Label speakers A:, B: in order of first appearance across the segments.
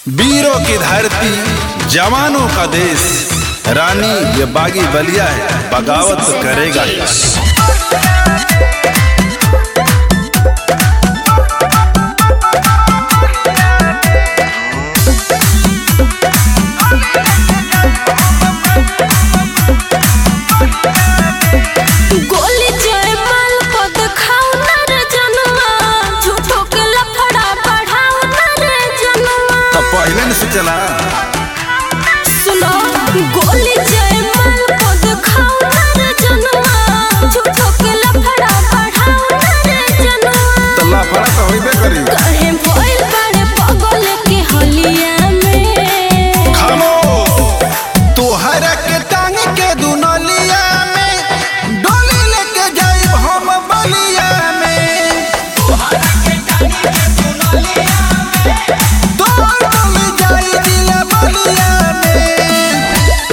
A: वीरों की धरती जवानों का देश रानी ये बागी बलिया है बगावत तो करेगा ही।
B: गोली जयमाल पद खाओ ना रे जनुआ झूठो के लफड़ा बढ़ाओ ना रे जनुआ
A: तो पहले न से चला
B: सुनो गोली जयमाल पद खाओ ना रे जनुआ झूठो के लफड़ा बढ़ाओ ना रे जनुआ
A: तो लाफड़ा तो होइबे करी
B: कहे भइल बड़े पगल के हलिया में
A: खामोश तोहरा के टांग के दुनलिया में डोली लेके जाइब हम बलिया में तोहर डोली जाई दिल बलिया में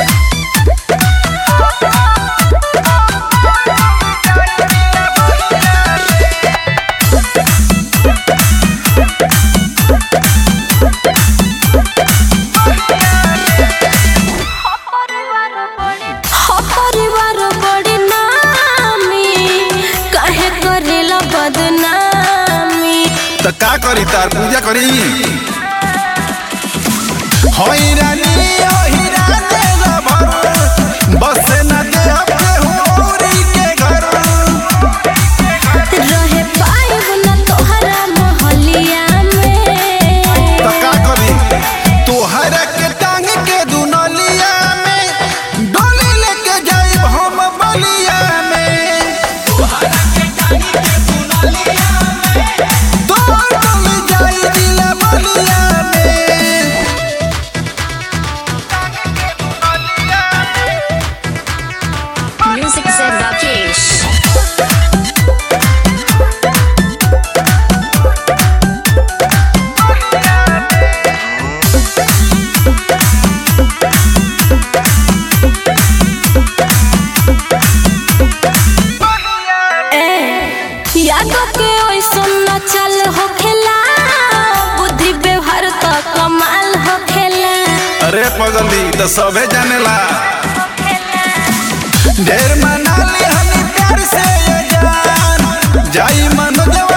B: हो परिवार बड़ी नामी काहे करेला बदनामी
A: तो का करी तार पूजा करी होई रानी ओही राते रबर बस न दे अपने होरी के घर
B: रहे पाइब न तोहरा मोहलिया में
A: तो का करी तोहरा के टांग के दुनलिया में डोली लेके जाइब हम बलिया में तोहर डोली जाई दिल बलिया में
C: Music said Rakesh.
B: ए यादों के ओइसन न चल होखेला बुद्धि व्यवहार तो कमाल होखेला
A: अरे पगली तो सबे जानेला ढेर मनाली हनी प्यार से ये जान जाई मनोजवा